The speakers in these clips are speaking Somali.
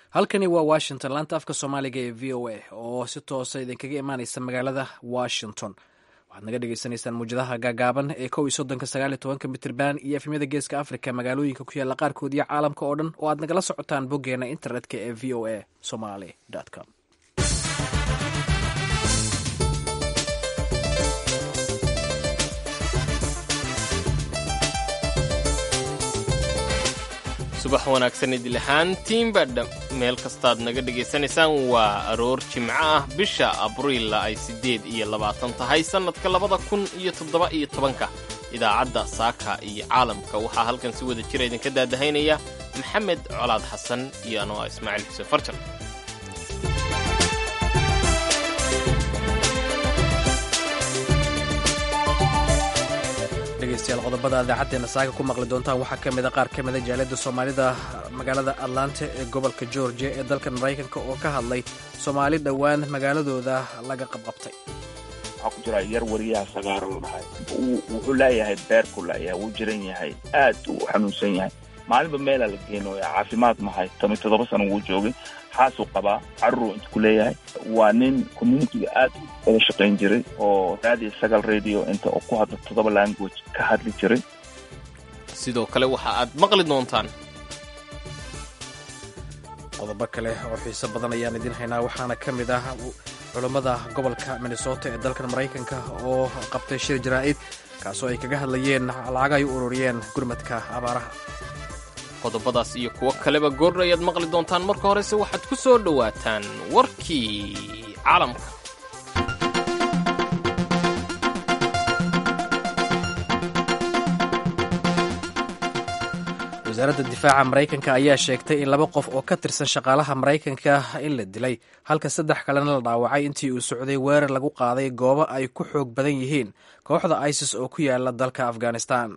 halkani waa washington laanta afka soomaaliga ee v o a oo si toosa idinkaga imaaneysa magaalada washington waxaad naga dhegeysaneysaan muwjadaha gaagaaban ee kow iyo soddonka sagaal iyo tobanka mitirban iyo efemyada geeska africa magaalooyinka ku yaalla qaarkood iyo caalamka oo dhan oo aad nagala socotaan boggeena internetka ee v o a somaly com subax wanaagsan idil ahaantiinba meel kastaad naga dhegaysanaysaan waa aroor jimco ah bisha abriilla ay siddeed iyo labaatan tahay sannadka labada kun iyo toddoba iyo tobanka idaacadda saaka iyo caalamka waxaa halkan si wada jira idinka daadahaynaya maxamed colaad xasan iyo anoo ah ismaaciil xuseen farjan dhegeystayaal qodobada idaacaddeena saaga ku maqli doontaan waxaa ka mida qaar ka mida jaaliyadda soomaalida magaalada atlanta ee gobolka georgia ee dalkan maraykanka oo ka hadlay soomaali dhowaan magaaladooda laga qabqabtay waxaa ku jira yar wariyaha sagaaro la dhahay wuxuu leeyahay beerku leeyahay wuu jiran yahay aad uu xanuunsan yahay maalinba meelaa la geenooya caafimaad mahay toban toddoba sano wuu joogay xaasuu qabaa caruruu inta ku leeyahay waa nin communitiga aad wada shaqayn jiray oo raadiyo sagal radio inta oo ku hadla toddoba language ka hadli jiray sidoo kale waxa aad maqli doontaan qodobo kale oo xiiso badan ayaan idiin haynaa waxaana ka mid ah culammada gobolka minnesota ee dalkan maraykanka oo qabtay shir jaraa'id kaasoo ay kaga hadlayeen lacag ay u ururiyeen gurmadka abaaraha qodobadaas iyo kuwo kaleba goordha ayaad maqli doontaan marka horese waxaad ku soo dhowaataan warkii caalamka wasaaradda difaaca maraykanka ayaa sheegtay in laba qof oo ka tirsan shaqaalaha maraykanka in la dilay halka saddex kalena la dhaawacay intii uu socday weerar lagu qaaday goobo ay ku xoog badan yihiin kooxda isis oo ku yaala dalka afghanistan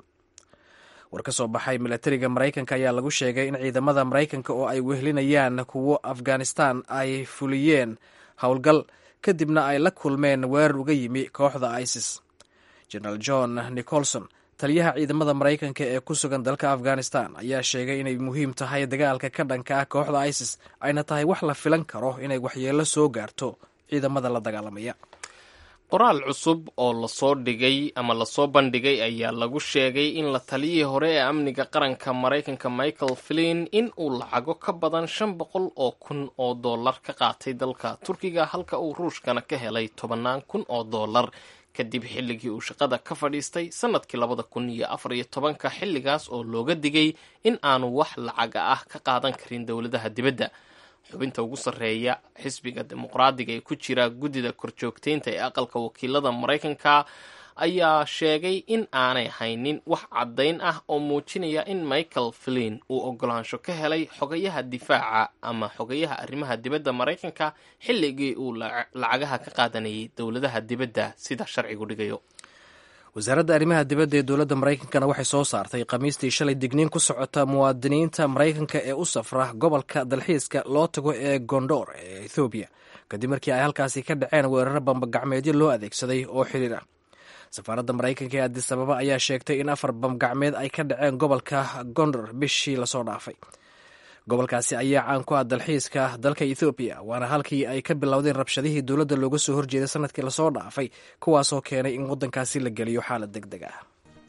war ka soo baxay milatariga maraykanka ayaa lagu sheegay in ciidamada maraykanka oo ay wehelinayaan kuwo afghanistan ay fuliyeen howlgal kadibna ay la kulmeen weerar uga yimi kooxda isis generaal john nicholson taliyaha ciidamada maraykanka ee ku sugan dalka afghanistan ayaa sheegay inay muhiim tahay dagaalka ka dhanka ah kooxda isis ayna tahay wax la filan karo inay waxyeello soo gaarto ciidamada la dagaalamaya qoraal cusub oo lasoo dhigay ama lasoo bandhigay ayaa lagu sheegay in la taliyihii hore ee amniga qaranka maraykanka michael flin in uu lacago ka badan shan boqol oo kun oo dollar ka qaatay dalka turkiga halka uu ruushkana ka helay tobannaan kun oo dollar kadib xilligii uu shaqada ka fadhiistay sannadkii labada kun iyo afar iyo tobanka xilligaas oo looga digay in aanu wax lacaga ah ka qaadan karin dowladaha dibadda xubinta ugu sarreeya xisbiga dimuqraadiga ee ku jira guddida korjoogteynta ee aqalka wakiilada maraykanka ayaa sheegay in aanay haynin wax caddayn ah oo muujinaya in michael flin uu ogolaansho ka helay xogayaha difaaca ama xogayaha arrimaha dibadda maraykanka xilligii uu lacagaha ka qaadanayay dowladaha dibadda sida sharcigu dhigayo wasaaradda arrimaha dibadda ee dowladda maraykankana waxay soo saartay khamiistii shalay digniin ku socota muwaadiniinta maraykanka ee u safra gobolka dalxiiska loo tago ee gondor ee ethoobiya kadib markii ay halkaasi ka dhaceen weeraro bambagacmeedyo loo adeegsaday oo xiriir ah safaaradda maraykanka ee adis ababa ayaa sheegtay in afar bambagacmeed ay ka dhaceen gobolka gondor bishii lasoo dhaafay gobolkaasi ayaa caan ku ah dalxiiska dalka ethoobiya waana halkii ay ka bilowdeen rabshadihii dowladda looga soo horjeeday sanadkii lasoo dhaafay kuwaasoo keenay in waddankaasi la geliyo xaalad deg deg ah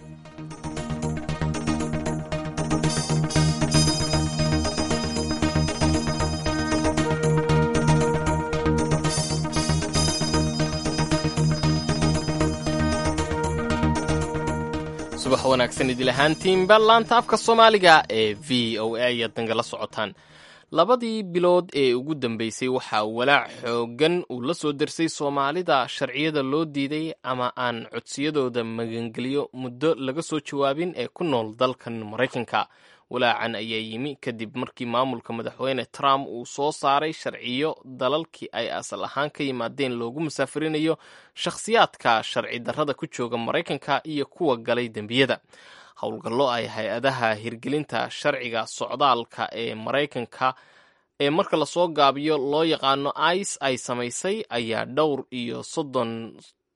subax wanaagsan idil ahaantiinba laanta afka soomaaliga ee v o a ayaad nagala socotaan labadii bilood ee ugu dambeysay waxaa walaac xoogan uu la soo dersay soomaalida sharciyada loo diiday ama aan codsiyadooda magangeliyo muddo laga soo jawaabin ee ku nool dalkan maraykanka walaacan ayaa yimi kadib markii maamulka madaxweyne trump uu soo saaray sharciyo dalalkii ay asal ahaan ka yimaadeen loogu musaafirinayo shakhsiyaadka sharci darrada ku jooga maraykanka iyo kuwa galay dembiyada howlgallo ay hay-adaha hirgelinta sharciga socdaalka ee maraykanka ee marka lasoo gaabiyo loo yaqaano ice ay samaysay ayaa dhowr iyo soddon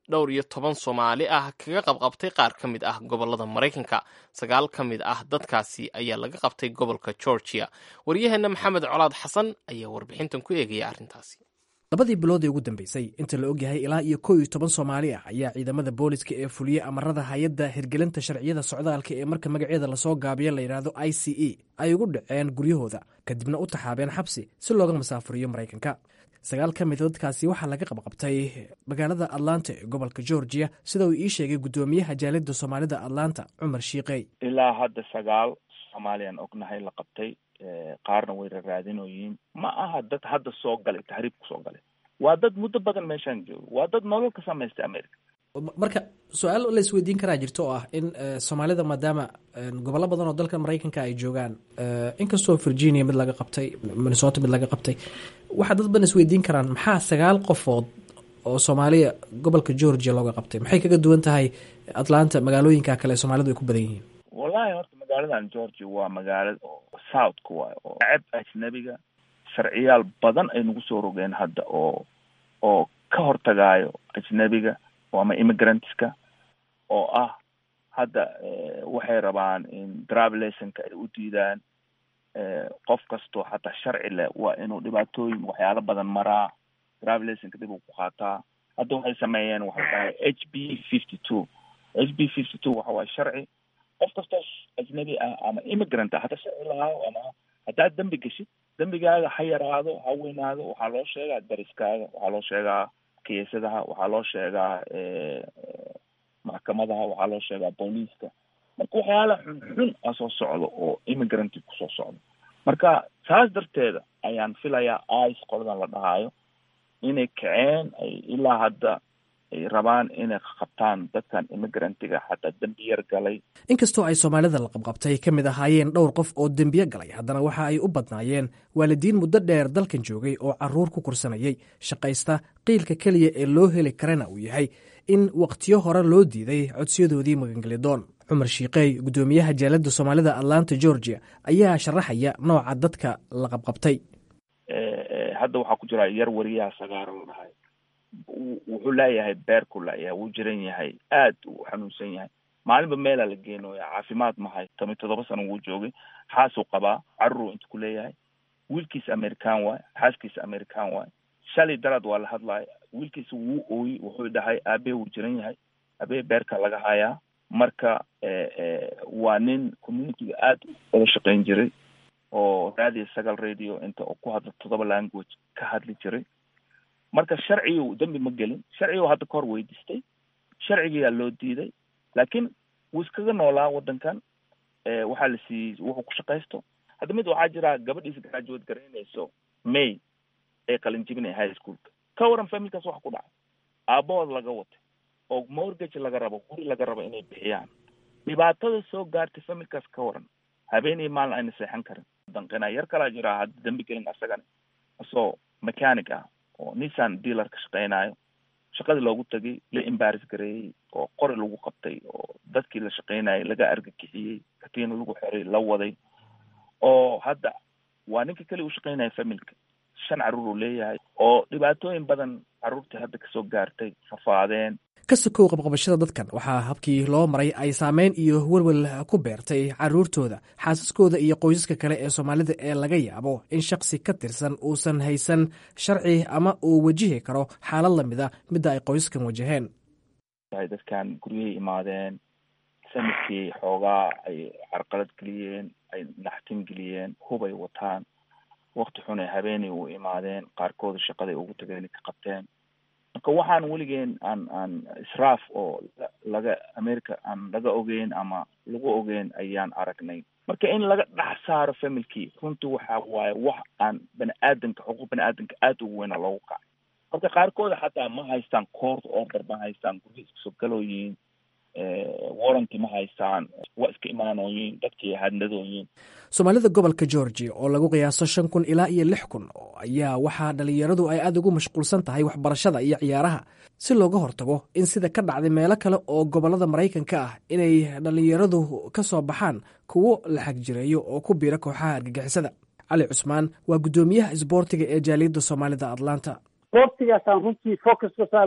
dhowr iyo toban soomaali ah kaga qabqabtay qaar ka mid ah gobolada maraykanka sagaal ka mid ah dadkaasi ayaa laga qabtay gobolka georgia waryaheena maxamed colaad xasan ayaa warbixintan ku eegaya arrintaasi labadii bilood ee ugu dambeysay inta la ogyahay ilaa iyo kow iyo toban soomaali ah ayaa ciidamada booliska ee fuliyey amarada hay-adda hirgelinta sharciyada socdaalka ee marka magaceeda lasoo gaabiyo la yidhaahdo i c e ay ugu dhaceen guryahooda kadibna u taxaabeen xabsi si looga masaafuriyo maraykanka sagaal ka mida dadkaasi waxaa laga qabqabtay magaalada atlanta ee gobolka georgia sida uu ii sheegay guddoomiyaha jaalida soomaalida atlanta cumar shiiqey ilaa hadda sagaal soomaaliyaan ognahay la qabtay qaarna way raraadinoyiin ma aha dad hadda soo galay taxriib kusoo galay waa dad muddo badan meeshaan joogo waa dad nolol ka samaystay america marka su-aal la isweydiin karaa jirto oo ah in soomaalida maadaama gobollo badan oo dalka maraykanka ay joogaan inkastoo virginia mid laga qabtay minnesota mid laga qabtay waxaa dad badan isweydiin karaan maxaa sagaal qofood oo soomaaliya gobolka georgia looga qabtay maxay kaga duwan tahay atlanta magaalooyinka kale ee soomaalidu ay ku badan yihiin wallahi horta magaaladan georgia waa magaalada oo southka waay oo ceb ajnabiga sharciyaal badan ay nagu soo rogeen hadda oo oo ka hortagaayo ajnabiga oo ama immigrantska oo ah hadda waxay rabaan in drivelasonka ay u diidaan qof kastoo xataa sharci leh waa inuu dhibaatooyin waxyaalo badan maraa drivelasonka dib uu ku qaataa hadda waxay sameeyeen waxay dhahay h b fifty two h b fifty two waxa waaye sharci qof kastoo ajnabi ah ama immigrant ah hadda sharci lahaayo ama haddaad dembi geshid dembigaaga ha yaraado ha weynaado waxaa loo sheegaa dariskaaga waxaa loo sheegaa kiisadaha waxaa loo sheegaa maxkamadaha waxaa loo sheegaa booliiska marka waxyaala xunxun a soo socdo oo immigranti kusoo socdo marka saas darteeda ayaan filayaa ice qoladan la dhahaayo inay kaceen ay ilaa hadda ay rabaan inay qabtaan dadkan immigrantiga xataa dembiyar galay inkastoo ay soomaalida la qabqabtay ka mid ahaayeen dhowr qof oo dembiye galay haddana waxa ay u badnaayeen waalidiin muddo dheer dalkan joogay oo carruur ku kursanayay shaqaysta qiilka keliya ee loo heli karana uu yahay in wakhtiyo hore loo diiday codsiyadoodii magangelidoon cumar shiiqey guddoomiyaha jaalada soomaalida atlanta georgia ayaa sharaxaya nooca dadka la qabqabtay hadda waxaa ku jira yar wariyaha sagaaro la dhahay wuxuu leeyahay beerku layahay wuu jiran yahay aad uu xanuunsan yahay maalinba meelaa la geenooya caafimaad mahay toban toddoba sano wuu joogay xaasuu qabaa caruruu inta ku leeyahay wiilkiisa american waay xaaskiisa american waay shalay daraad waa la hadlaya wiilkiisa wuu ooyi wuxuu dhahay aabee wuu jiran yahay aabee beerka laga hayaa marka waa nin communityga aad wada shaqayn jiray oo raadiyo sagal radio inta oo ku hadla toddoba language ka hadli jiray marka sharcigu dembi ma gelin sharcigu hadda kahor weydiistay sharcigiyaa loo diiday laakiin wuu iskaga noolaa waddankan waxaa la siiyey wuxuu ku shaqaysto hadda mid waxaa jira gabadhiisa graduate garaynayso may ee qalinjibinay high schoolka ka waran familkaas waxa ku dhacay aabahood laga watay oo mortgage laga rabo guri laga rabo inay bixiyaan dhibaatada soo gaartay familkaas ka waran habeen iyo maalin ayna seexan karin danqina yar kalaa jiraa hadda dembi gelin asagana asoo mechanic ah oo nissan dealer ka shaqeynayo shaqadii loogu tagay la embaris gareeyey oo qori lagu qabtay oo dadkii la shaqeynayay laga argagixiyey katiina lagu xiray la waday oo hadda waa ninka keli u shaqeynaya familka shan carruur uu leeyahay oo dhibaatooyin badan carruurtii hadda kasoo gaartay rafaadeen ka sokow qabqabashada dadkan waxaa habkii loo maray ay saameyn iyo welwel ku beertay carruurtooda xaasaskooda iyo qoysaska kale ee soomaalida ee laga yaabo in shaksi ka tirsan uusan haysan sharci ama uu wajihi karo xaalad lamida midda ay qoysaskan wajaheen dadkan guryahay imaadeen sanadkii xoogaa ay carqalad geliyeen ay naxtin geliyeen hubay wataan wakti xun ay habeenay u imaadeen qaarkooda shaqaday ugu tageen ka qabteen marka waxaan weligeen aan aan israaf oo laga america aan laga ogeyn ama lagu ogeyn ayaan aragnay marka in laga dhex saaro familkii runtii waxa waaye wax aan bani aadanka xuquuq bani aadanka aada ugu weyna loogu kacay marka qaarkooda xataa ma haystaan court order ma haystaan gurya iskasoo galooyiin warranty ma haystaan waa iska imaanooyiin dadkii hadnadooyiin soomaalida gobolka georgia oo lagu qiyaaso shan kun ilaa iyo lix kun ayaa waxaa dhalinyaradu ay aada ugu mashquulsan tahay waxbarashada iyo ciyaaraha si looga hortago in sida ka dhacday meelo kale oo gobolada maraykanka ah inay dhalinyaradu ka soo baxaan kuwo la xagjireeyo oo ku biira kooxaha argagixisada cali cusmaan waa guddoomiyaha isboortiga ee jaaliyadda soomaalida atlanta isboortigaasaan runtii focus ka saarnay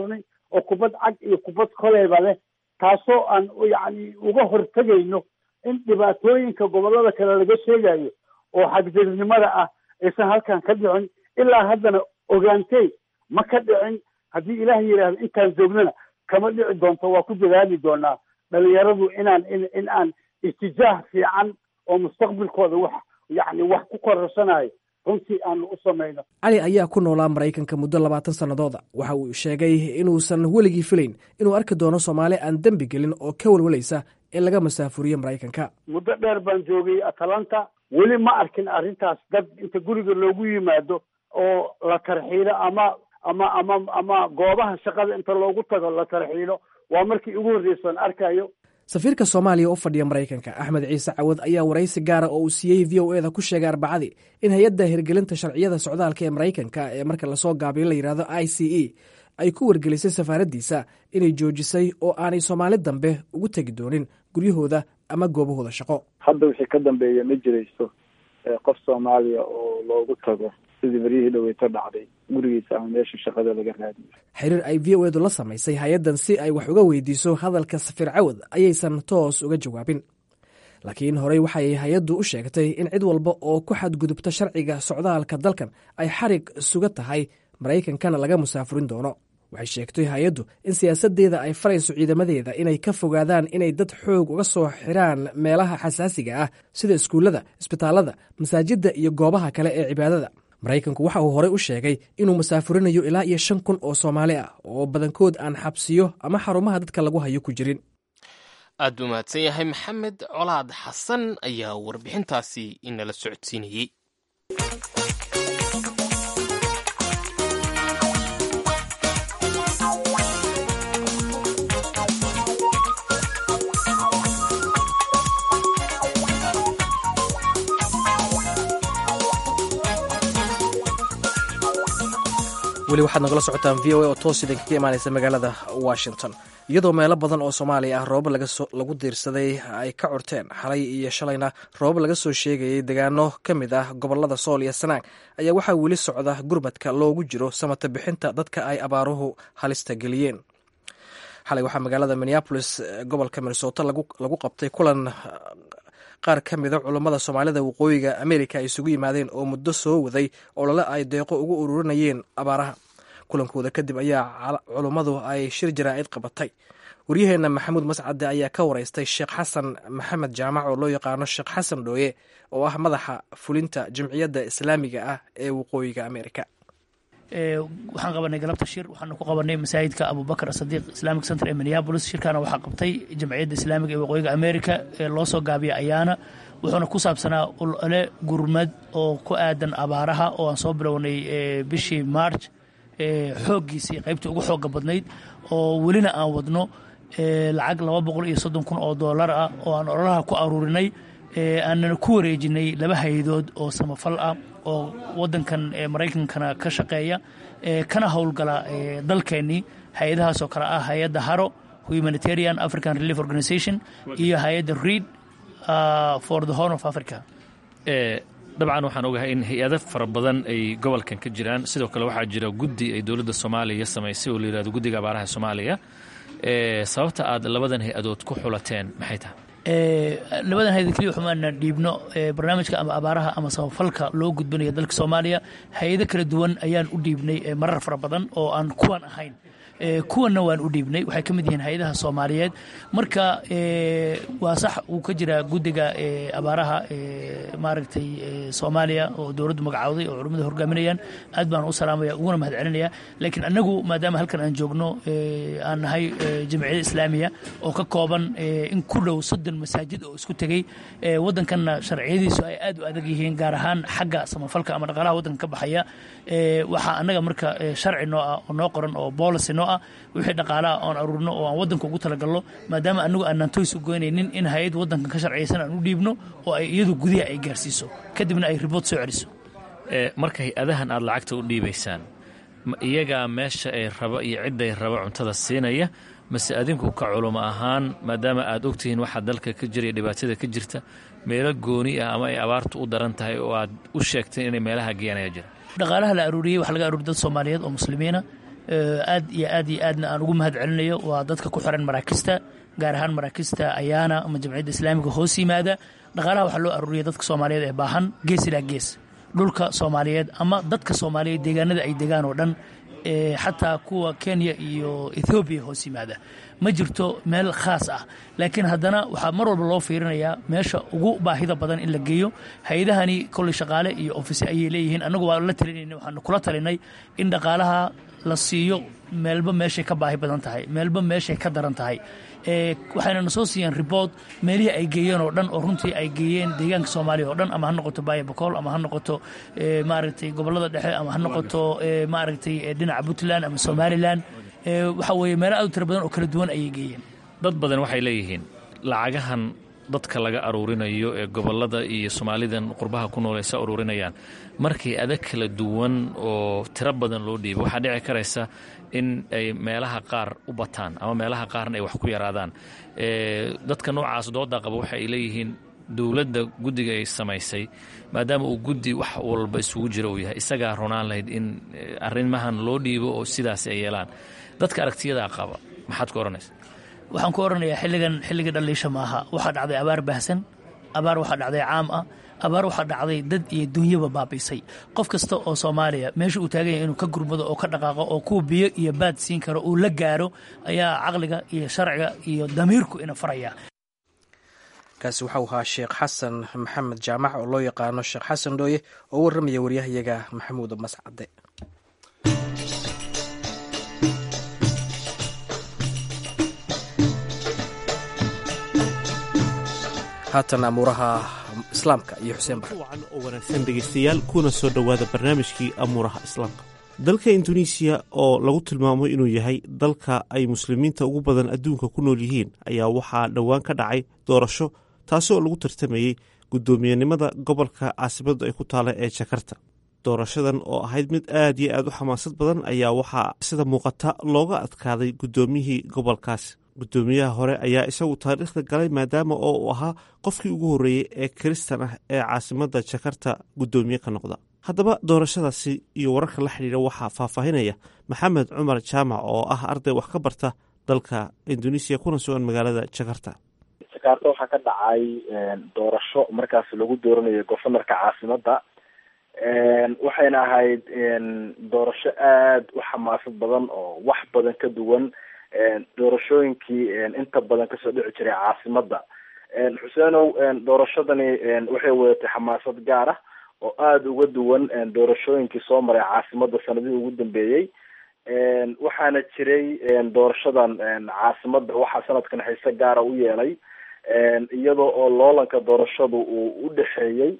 oo kubad cag iyo kubad koleyba leh taasoo aan yacni uga hortegayno in dhibaatooyinka gobollada kale laga sheegayo oo xagdirnimada ah aysan halkan ka dhicin ilaa haddana ogaantey ma ka dhicin haddii ilaah yidhaahdo intaan joognana kama dhici doonto waa ku dadaali doonaa dhalinyaradu inaan in in aan itijaah fiican oo mustaqbalkooda wax yacni wax ku kororsanaayo runtii aanu u samayno cali ayaa ku noolaa maraykanka muddo labaatan sannadooda waxa uu sheegay inuusan weligii filayn inuu arki doono soomaali aan dembi gelin oo ka welwalaysa in laga masaafuriyo maraykanka muddo dheer baan joogay atalanta weli ma arkin arrintaas dad inta guriga loogu yimaado oo la tarxiilo ama ama ama ama goobaha shaqada inta loogu tago la tarxiilo waa markii ugu horreysoon arkayo safiirka soomaaliya u fadhiya maraykanka axmed ciise cawad ayaa waraysi gaara oo uu siiyey v o eda ku sheegay arbacadii in hay-adda hirgelinta sharciyada socdaalka ee maraykanka ee marka lasoo gaabiyo la yidhahdo i c e ay ku wargelisay safaaraddiisa inay joojisay oo aanay soomaali dambe ugu tegi doonin guryahooda ama goobahooda shaqo hadda wixii ka dambeeya ma jirayso qof soomaaliya oo loogu tago sidii beryihii dhaweyto dhacday gurigiisa ama meesha shaqada laga raadiyo xiriir ay v o edu la samaysay hay-addan si ay wax uga weydiiso hadalka safiir cawad ayaysan toos uga jawaabin laakiin horey waxay hay-addu u sheegtay in cid walba oo ku xadgudubta sharciga socdaalka dalkan ay xarig suga tahay maraykankana laga musaafurin doono waxay sheegtay hay-addu in siyaasaddeeda ay farayso ciidamadeeda inay ka fogaadaan inay dad xoog uga soo xiraan meelaha xasaasiga ah sida iskuullada isbitaallada masaajidda iyo goobaha kale ee cibaadada maraykanku waxa uu horey u sheegay inuu masaafurinayo ilaa iyo shan kun oo soomaali ah oo badankood aan xabsiyo ama xarumaha dadka lagu hayo ku jirin aad buu mahadsan yahay maxamed colaad xasan ayaa warbixintaasi inala socodsiinayey weli waxaad nagala socotaan v o a oo toos idinka ka imaanaysa magaalada washington iyadoo meelo badan oo soomaaliya ah roobab lagu diirsaday ay ka curteen xalay iyo shalayna roobab laga soo sheegayay degaano ka mid ah gobolada sool iyo sanaag ayaa waxaa weli socda gurmadka loogu jiro samata bixinta dadka ay abaaruhu halista geliyeen xalay waxaa magaalada minneabolis gobolka minnesota lagu qabtay kulan qaar ka mida culummada soomaalida waqooyiga amerika ay isugu yimaadeen oo muddo soo waday olole ay deeqo ugu ururinayeen abaaraha kulankooda kadib ayaa culummadu ay shir jaraa'id qabatay waryaheenna maxamuud mascade ayaa ka wareystay sheekh xasan maxamed jaamac oo loo yaqaano sheekh xasan dhooye oo ah madaxa fulinta jamciyadda islaamiga ah ee waqooyiga amerika waxaan qabanay galabta shir waxaanu ku qabanay masaajidka abubakar sadiiq islamic center ee minneabolis shirkaana waxaa qabtay jamciyadda islaamiga ee waqooyiga america ee loo soo gaabiya ayaana wuxuuna ku saabsanaa olole gurmad oo ku aadan abaaraha oo aan soo bilownay bishii march xooggiisii qaybtii ugu xooga badnayd oo welina aan wadno lacag laba boqol iyo soddon kun oo doolar ah oo aan ololaha ku aruurinay aanana ku wareejinay laba hay-adood oo samafal ah oo wadankan maraykankana ka shaqeeya kana howlgala dalkeennii hay-adahaasoo kale ah hay-adda haro humanitarian african relief organization iyo hay-adda read for the horn of africa dabcan waxaan ogahay in hay-ado fara badan ay gobolkan ka jiraan sidoo kale waxaa jira guddi ay dowladda soomaaliya samaysay oo la yihahdo guddiga abaaraha soomaaliya sababta aad labadan hay-adood ku xulateen maxay tahay labadan hay-ad keliya xumaana dhiibno barnaamijka ama abaaraha ama samafalka loo gudbinayo dalka soomaaliya hay-ado kala duwan ayaan u dhiibnay marar fara badan oo aan kuwan ahayn kuwanna waan u dhiibnay waxay ka mid yihiin hay-adaha soomaaliyeed marka waa sax uu ka jiraa guddiga abaaraha maaragtay soomaaliya oo dowladdu magacawday oo culummada hogaaminayaan aad baan u salaamaya uguna mahad celinaya laakiin annagu maadaama halkan aan joogno aan nahay jamciyada islaamiya oo ka kooban in ku dhow soddon masaajid oo isku tegey waddankanna sharciyadiisu ay aad u adag yihiin gaar ahaan xagga samafalka ama dhaqaalaha waddanka ka baxaya waxaa annaga marka sharci noo ah oo noo qoran oo boolicy noo ah wixii dhaqaalaha oon aruurno oo aan waddanka ugu talagalno maadaama anagu aanaan toys u goynaynin in hay-ad waddankan ka sharciyaysan aan u dhiibno oo ay iyadu gudiha ay gaarsiiso kadibna ay ribood soo celiso marka hay-adahan aad lacagta u dhiibaysaan ma iyagaa meesha ay rabo iyo cidday rabo cuntada siinaya mase adinku ka culumo ahaan maadaama aad ogtihiin waxaa dalka ka jiraya dhibaatada ka jirta meelo gooni ah ama ay abaartu u daran tahay oo aad u sheegteen inay meelaha geeyaan ayaa jira dhaqaalaha la aruuriyey waxaa laga aruuriy dad soomaaliyeed oo muslimiina aad iyo aad iyo aadna aan ugu mahad celinayo waa dadka ku xiran maraakista gaar ahaan maraakista ayaana ama jamciyadda islaamiga hoos yimaada dhaqaalaha waxaa loo aruuriya dadka soomaaliyeed ee baahan gees ilaa gees dhulka soomaaliyeed ama dadka soomaaliyeed deegaanada ay degaan oo dhan xataa kuwa kenya iyo ethoobiya hoos yimaada ma jirto meel khaas ah laakiin haddana waxaa mar walba loo fiirinayaa meesha ugu baahida badan in la geeyo hay-adahani kolley shaqaale iyo ofise ayay leeyihiin annagu waa la talinayna waxaanu kula talinay in dhaqaalaha la siiyo meelba meeshay ka baahi badan tahay meelba meeshay ka daran tahay waxayna na soo siiyeen riboort meelihii ay geeyeen oo dhan oo runtii ay geeyeen deegaanka soomaaliya oo dhan ama ha noqoto baaya bakool ama ha noqoto maaragtay gobollada dhexe ama ha noqoto maaragtay dhinaca puntland ama somalilan waxa weeye meelo aad u tira badan oo kala duwan ayay geeyeen dad badan waxay leeyihiin lacagahan dadka laga aruurinayo ee gobollada iyo soomaalidan qurbaha ku nool ay sa aruurinayaan markii adag kala duwan oo tiro badan loo dhiibo waxaa dhici karaysa in ay meelaha qaar u bataan ama meelaha qaarna ay wax ku yaraadaan dadka noocaas dooda qaba waxa ay leeyihiin dowladda guddiga ay samaysay maadaama uu guddi wax walba isugu jira uu yahay isagaa runaan lahayd in arrimahan loo dhiibo oo sidaas ay yeelaan dadka aragtiyadaa qaba maxaad ku odhanaysa waxaan ku odhanayaa xilligan xilliga dhaliisha maaha waxaa dhacday abaar baahsan abaar waxaa dhacday caam ah abaar waxaa dhacday dad iyo dunyaba baabiisay qof kasta oo soomaaliya meesha uu taagan yahay inuu ka gurmado oo ka dhaqaaqo oo kuwa biyo iyo baad siin karo uu la gaaro ayaa caqliga iyo sharciga iyo damiirku ina faraya kaasi waxau ahaa sheekh xasan maxamed jaamac oo loo yaqaano sheekh xasan dhooye oo warramaya waryahayaga maxamuud mascade haatan amuuraha islaamka iyo xuseen bar wacan oo wanaagsan dhegaystayaal kuna soo dhowaada barnaamijkii amuuraha islaamka dalka induneisiya oo lagu tilmaamo inuu yahay dalka ay muslimiinta ugu badan adduunka ku nool yihiin ayaa waxaa dhowaan ka dhacay doorasho taasi oo lagu tartamayey guddoomiyenimada gobolka caasimadu ay ku taala ee jakarta doorashadan oo ahayd mid aad iyo aad u xamaasad badan ayaa waxaa sida muuqata looga adkaaday guddoomiyihii gobolkaasi guddoomiyaha hore ayaa isagu taariikhda galay maadaama oo uu ahaa qofkii ugu horreeyey ee kiristan ah ee caasimadda jakarta guddoomiye ka noqda haddaba doorashadaasi iyo wararka la xidhiidha waxaa faahfaahinaya maxamed cumar jaamac oo ah arday wax ka barta dalka induneisiya kuna sugan magaalada jakarta jakarta waxaa ka dhacay doorasho markaas lagu dooranayo governorka caasimadda waxayna ahayd doorasho aada u xamaasad badan oo wax badan ka duwan doorashooyinkii inta badan kasoo dhici jiray caasimadda xuseenow doorashadani waxay wadatay xamaasad gaar ah oo aada uga duwan doorashooyinkii soo maray caasimadda sanadihii ugu dambeeyey waxaana jiray doorashadan caasimadda waxaa sanadkan xiise gaara u yeelay iyadoo oo loolanka doorashadu uu u dhexeeyey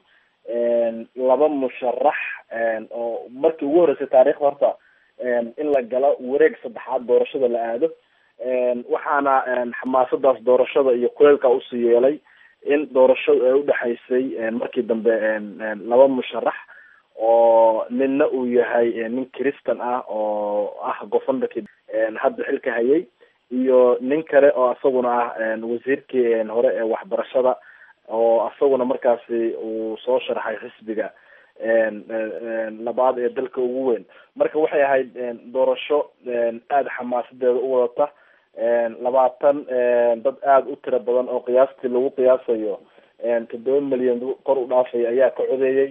laba musharax oo markii ugu horreysay taariikhda horta in la galo wareeg saddexaad doorashada la aado waxaana xamaasadaas doorashada iyo kuleylka usii yeelay in doorashadu ay udhexaysay markii dambe laba musharax oo ninna uu yahay nin christan ah oo ah governorkii hadda xilka hayay iyo nin kale oo isaguna ah wasiirkii hore ee waxbarashada oo isaguna markaasi uu soo sharxay xisbiga labaad ee dalka ugu weyn marka waxay ahayd doorasho aada xamaasadeeda u wadata labaatan dad aada u tiro badan oo qiyaastii lagu qiyaasayo toddoba milyan kor u dhaafay ayaa ka codeeyey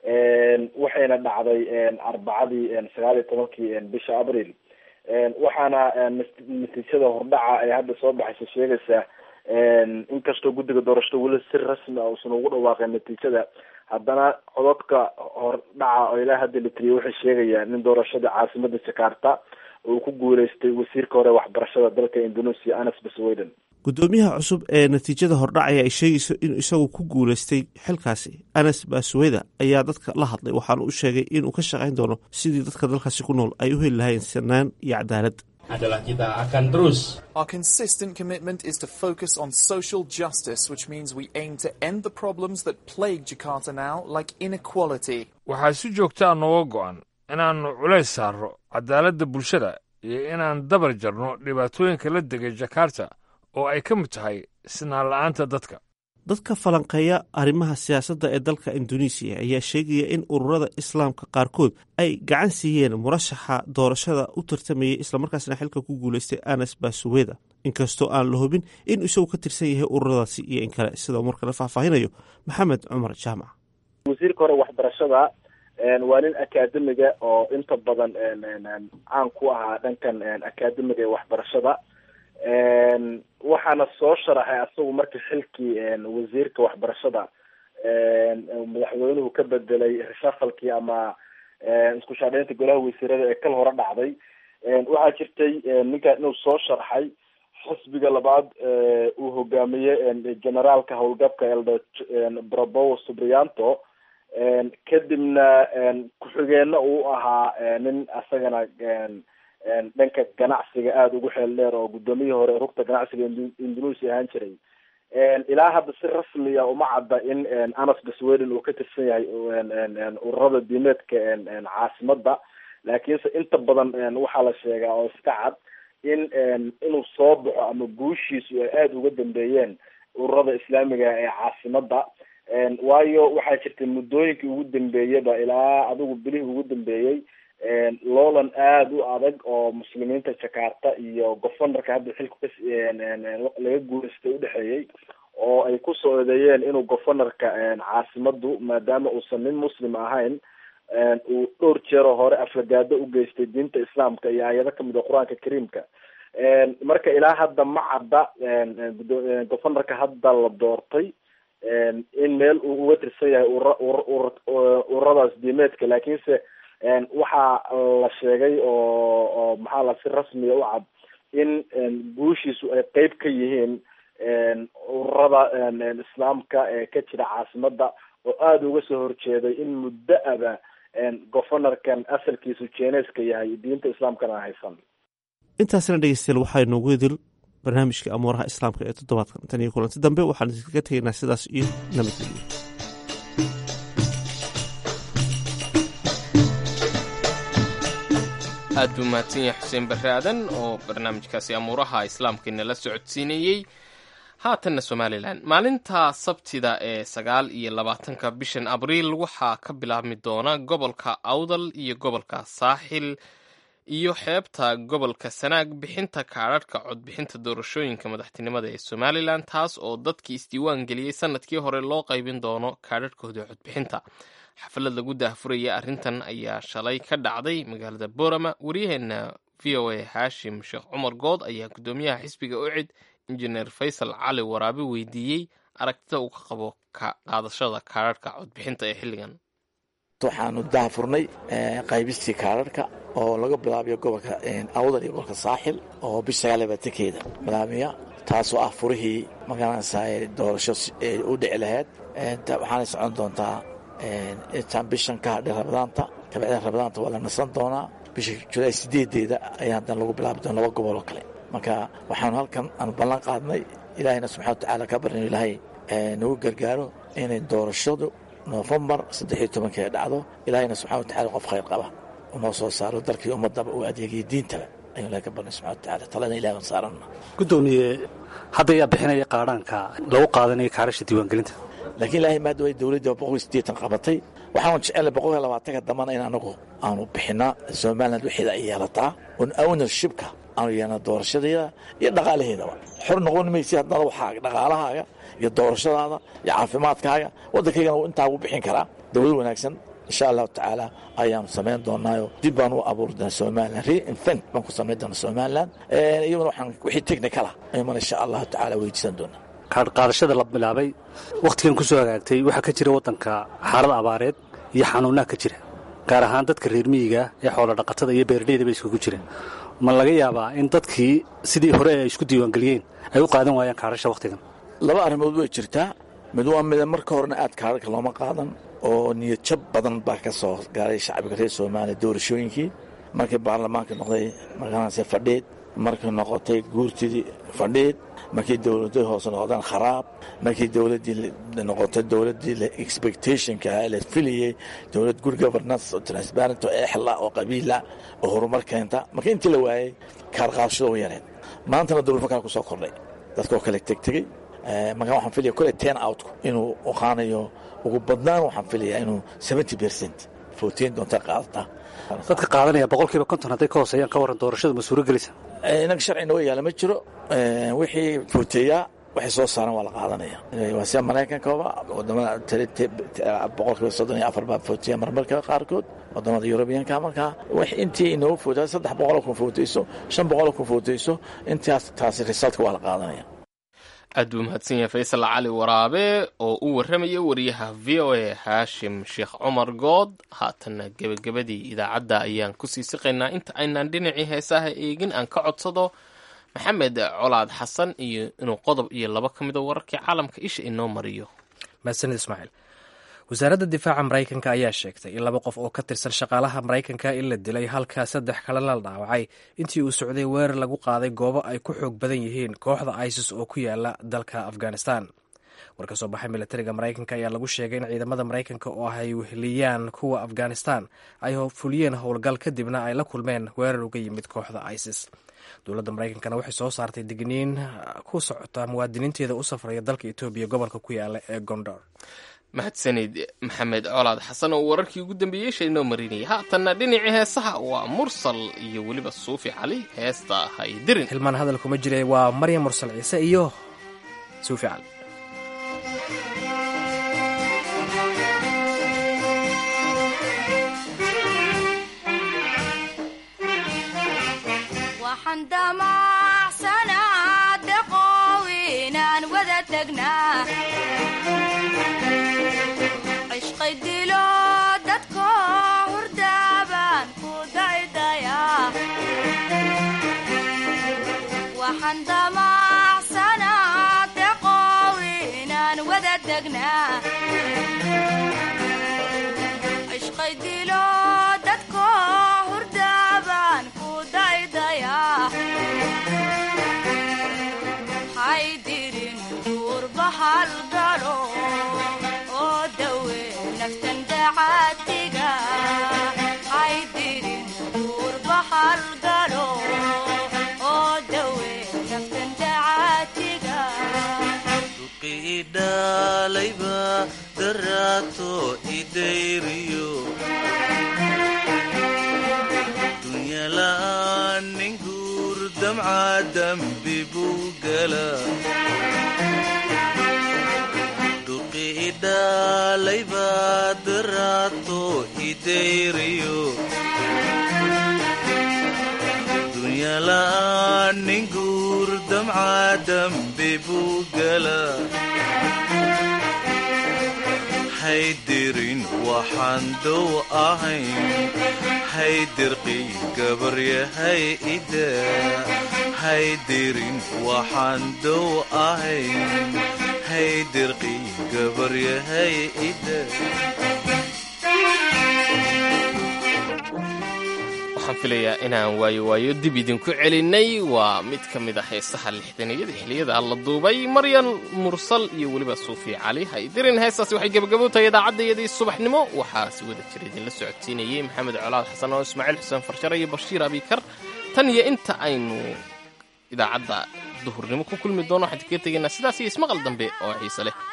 waxayna dhacday arbacadii sagaal iyo tobankii bisha abril waxaana natiijada hordhaca ee hadda soo baxaysa sheegaysaa inkastoo guddiga doorashada weli si rasmi a uusan ugu dhawaaqeen natiijada haddana cododka hordhaca oo ilaa hadda la tiriyay waxay sheegayaan in doorashada caasimada jakarta uu ku guuleystay wasiirka hore waxbarashada dalka indonesia anas basweden guddoomiyaha cusub ee natiijada hordhacaya ay sheegayso inuu isagu ku guuleystay xilkaasi anas basweda ayaa dadka la hadlay waxaana u sheegay inuu ka shaqayn doono sidii dadka dalkaasi ku nool ay u heli lahayn sinaan iyo cadaalad adalah kita akan terus. Our consistent commitment is to focus on social justice, which means we aim to end the problems that plague Jakarta now, like inequality. waxaa si joogtaa nooga go'an inaannu culays saarro cadaaladda bulshada iyo inaan dabar jarno dhibaatooyinka la degay jakarta oo ay ka mid tahay sinaan la'aanta dadka dadka falanqeeya arrimaha siyaasadda ee dalka induneisiya ayaa sheegaya in ururada islaamka qaarkood ay gacan siiyeen murashaxa doorashada u tartamayay islamarkaasna xilka ku guuleystay anas basuweda inkastoo aan la hubin in isagu ka tirsan yahay ururadaasi iyo in kale sida markale faahfaahinayo maxamed cumar jaamac wasiirka hore waxbarashada waa nin akademiga oo inta badan caan ku ahaa dhankan akademiga ee waxbarashada waxaana soo sharaxay asagu markii xilkii wasiirka waxbarashada madaxweynuhu ka bedelay reshafalkii ama isku shaadheynta golaha wasiirada ee kal hore dhacday waxaa jirtay ninkan inuu soo sharxay xisbiga labaad uu hogaamiyey generaalka howlgabka eldo brobowo subrianto kadibna ku-xigeenna uu ahaa nin asagana dhanka ganacsiga aada ugu xeel dheer oo guddoomiyihii hore rugta ganacsiga indonesia ahaan jiray ilaa hadda si rasmiya uma cadda in anas basweden uu ka tirsan yahay ururada diimeedka caasimada laakiinse inta badan waxaa la sheegaa oo iska cad in inuu soo baxo ama guushiisu ay aada uga dambeeyeen ururada islaamiga ee caasimada waayo waxaa jirtay muddooyinkii ugu dambeeyaba ilaa adigu bilihii ugu dambeeyey loolan aada u adag oo muslimiinta jakarta iyo governorka hadda xilku ka laga guuleystay udhexeeyey oo ay kusoo eedeeyeen inuu governorka caasimadu maadaama uusan nin muslim ahayn uu dhowr jeeroo hore aflagaado u geystay diinta islaamka iyo aayado kamid a qur-aanka kariimka marka ilaa hadda ma cadda governorka hadda la doortay in meel uu uga tirsan yahay ururadaas diimeedka laakiinse waxaa la sheegay oo oo maxaa la si rasmiya u cad in guushiisu ay qeyb ka yihiin ururada islaamka ee ka jira caasimada oo aada uga soo horjeeday in muddo aba governorkan asalkiisu jeeneeska yahay diinta islaamkana haysan intaasina dhegeystayaal waxaa inoogu idil barnaamijka amuuraha islaamka ee toddobaadkan tan iyo kulanti dambe waxaan idinkaga tegaynaa sidaas iyo nabadgelyo aad buu mahadsan yahay xuseen barre aadan oo barnaamijkaasi amuuraha islaamkainala socodsiinayey haatanna somalilan maalinta sabtida ee sagaal iyo labaatanka bishan abriil waxaa ka bilaabmi doona gobolka awdal iyo gobolka saaxil iyo xeebta gobolka sanaag bixinta kaadharhka codbixinta doorashooyinka madaxtinimada ee somalilan taas oo dadkii isdiiwaan geliyey sanadkii hore loo qaybin doono kaadharhkooda codbixinta xaflad lagu daahfuraya arrintan ayaa shalay ka dhacday magaalada boorama waryaheena v o a xaashim sheekh cumar good ayaa guddoomiyaha xisbiga ucid injineer faysal cali waraabe weydiiyey aragtida uu ka qabo qaadashada kaadharhka codbixinta ee xilligan waxaanu daahfurnay qaybistii kaadharhka oo laga bilaabayo gobolka awdal iyo gobolka saaxil oo bisha sagaal labaatankeeda bilaabaya taasoo ah furihii magaranaysaa doorasho u dhici lahayd waxaanay socon doontaa intaan bishan ka hadhay rabadaanta kabacda rabadaanta waa la nasan doonaa bisha julaay sideedeeda ayaa haddana lagu bilaabi doona laba gobol oo kale marka waxaanu halkan aanu ballan qaadnay ilaahayna subxana watacaala ka barino ilaahay nagu gargaaro inay doorashadu nofembar saddex iyo tobankeeda dhacdo ilaahayna subxana watacala qof khayr qaba unoo soo saaro dalkii ummadaba uu adeegaya diintaba ayuu ilahay ka barnay subxana watacala talana ilahi aan saaranna gudoomiye hadda ayaa bixinaya qaadhaanka lagu qaadanayo kaarasha diiwaangelinta laakiin ilaahay maada way dowladda boqol iyo siddeetan qabatay waxaanu jecelnay boqol iyo labaatanka dambana in anagu aanu bixinaa somaliland waxeeda ay yeelataa un ownershipka aanu yeelna doorashadeeda iyo dhaqaalaheedaba xor noqon maysi haddana waxaaga dhaqaalahaaga iyo doorashadaada iyo caafimaadkaaga waddankaygana wuu intaa ugu bixin karaa dowlad wanaagsan insha allahu tacaala ayaanu samayn doonaayo dib baan u abuuri doonaa somaliland reinvent baan ku samayn doonaa somaliland iyaduna waxaan wixii technical ah ayuumana insha allahu tacaala weydiisan doonaa qaadashada la bilaabay wakhtigan ku soo hagaagtay waxaa ka jira waddanka xaalad abaareed iyo xanuunaha ka jira gaar ahaan dadka reer miyiga ee xoolo dhaqatada iyo beeraleyda bay iskugu jireen ma laga yaabaa in dadkii sidii hore ay isku diiwaangeliyeen ay u qaadan waayaan kaadhasha wakhtigan laba arrimood way jirtaa mid waa mida marka horena aad kaadharka looma qaadan oo niyad jab badan baa ka soo gaaray shacbiga reer soomaaliya doorashooyinkii markii baarlamaanka noqday markaanse fadhiid markii noqotay guurtidii fadhiid markii dowladii hoose noqdeen kharaab markii dowladii noqotay dowladii expectationka la filayey dowlad good governance oo transparent oo exla oo qabiila oo horumar keenta markii intii la waayey kaarqaadashada u yareed maantana dowlad kale ku soo kordhay dadka oo kale tegtegey markaa waxaan filaya kole ten outku inuu ahaanayo ugu badnaan waxaan filaya inuu seventy percent footeyn doonta qaadataa dadka qaadanaya boqolkiiba konton hadday ka hooseeyaan ka warran doorashada ma suuro gelisa inaga sharci noo yaala ma jiro wixii footeeyaa waxay soo saaran waa la qaadanaya waa sida maraykankaba wadamada boqolkiiba soddon iyo afar baa footeeya marmarka qaarkood wadamada yurubiyanka markaa wax intii inoo footaa saddex boqoloo kun footeyso shan boqoloo kun footeyso intaas taasi resultka waa la qaadanaya aad buu mahadsan yahay faysal cali waraabe oo u warramaya wariyaha v o a haashim sheekh cumar good haatanna gebagabadii idaacadda ayaan kusii siqaynaa inta aynaan dhinacii heesaha eegin aan ka codsado maxamed colaad xasan iyo inuu qodob iyo laba ka mida wararkii caalamka isha inoo mariyo mahadsanid ismaaciil wasaaradda difaaca maraykanka ayaa sheegtay in laba qof oo ka tirsan shaqaalaha maraykanka in la dilay halka saddex kalena la dhaawacay intii uu socday weerar lagu qaaday goobo ay ku xoog badan yihiin kooxda isis oo ku yaala dalka afghanistan war ka soo baxay milatariga maraykanka ayaa lagu sheegay in ciidamada maraykanka oo ay weheliyaan kuwa afghanistan ay fuliyeen howlgal kadibna ay la kulmeen weerar uga yimid kooxda isis dowladda maraykankana waxay soo saartay digniin ku socota muwaadiniinteeda u safraya dalka etoobiya gobolka ku yaala ee gondor mahadsanid maxamed colaad xasan oo wararkii ugu dambeeyey shaynoo marinayay haatanna dhinacii heesaha waa mursal iyo weliba suufi cali heesta haydirin hilmaan hadal kuma jira waa maryam mursal ciise iyo suufi cali cishqay dilo dadko hurdaaban ku daydaya waxaan damacsanaa deqow inaan wada degnaa cishqay dilo dadko hurdaaban ku daydaya haydirin duurbahal galo oo dawe naftan dacaatiga haydirin duurbahal galo oo dawe naftan dacaatiga idhalayba daraato idayriyo dunyala'aan nin guur damca dambi buu gala dhuqi idhalayba daraato idayriyo dunyala'aan nin guur damca dambi buu gala haydirin waxaan dow ahayn haydirqiy gabaryahay ida haydirin waxaan dow ahayn haydirqiy gabaryahay ida waxaan filayaa inaan waayo waayo dib idinku celinay waa mid ka mid a heesaha lixdaniyada xiliyada la duubay maryan mursal iyo weliba suufi cali haydirin heestaasi waxay gebagabo tahay idaacadayadii subaxnimo waxaa si wada jira idinla socodsiinayey maxamed colaad xasan oo ismaaciil xuseen farshare iyo bashiir abikar tan iyo inta aynu idaacadda duhurnimo ku kulmi doono waxaan kaga tegaynaa sidaas iyo ismaqal dambe oo xiise leh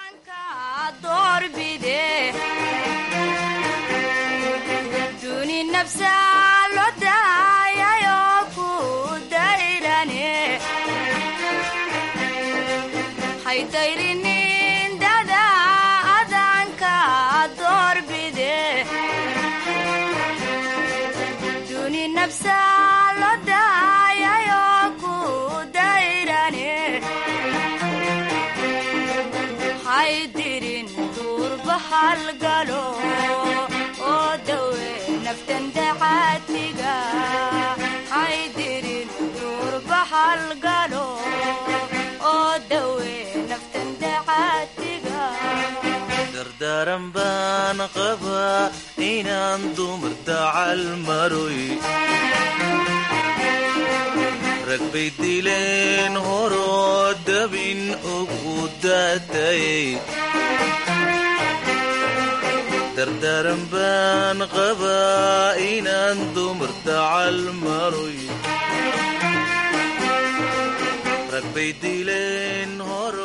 duni nafsa lo daayayo ku dayrane haydayrinin dada adanka doorbide duni nafsa lo daayayo ku dayrane haydirin durbahal galo oo dawe naftan dacaatiga haydirin durbahal galo oo dawe naftan dacaatiga dardaaran baan qabaa inaan dumar dacal maroy rag bay dileen horoo dabin ugu daatayay dardaaran baan qabaa inaan dumar dacal maroy rag bay dileen horo